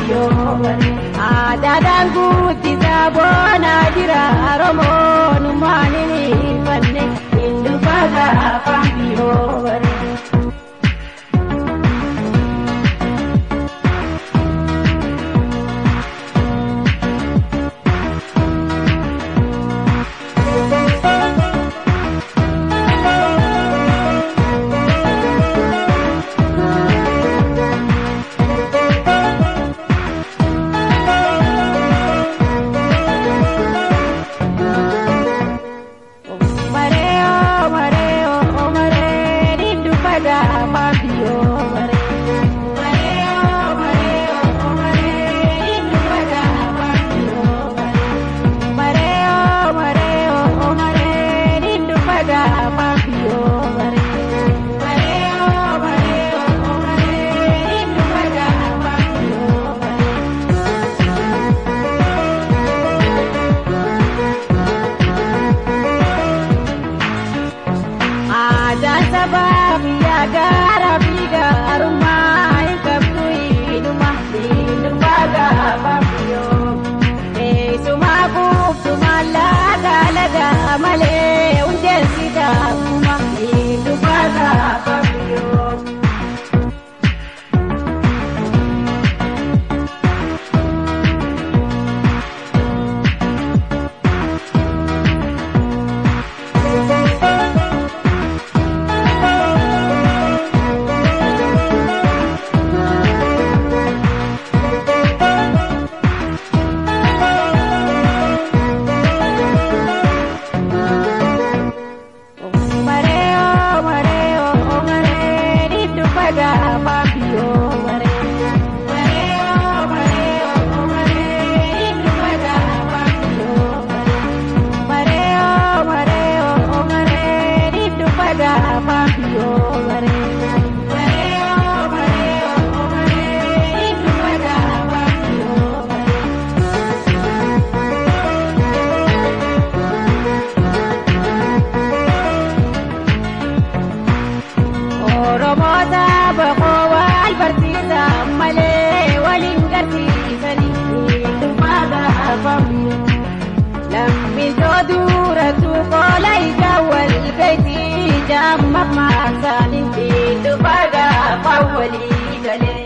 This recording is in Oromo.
biyyoo bare. Aadaadhaan guddisaa boonaa jira Oromoon maaliin fanne hin dhufaata afaan biyyoo bare. malee hundeen sidaa kuma hin dhufaata fayyoo. Oromoota boqoo wal barsiisan malee waliin garsiisanii dhufaata afamuu. Lammiisoo duratti qola ija wal gaisii jaamma maasaanii dhufaata afaan walii galee.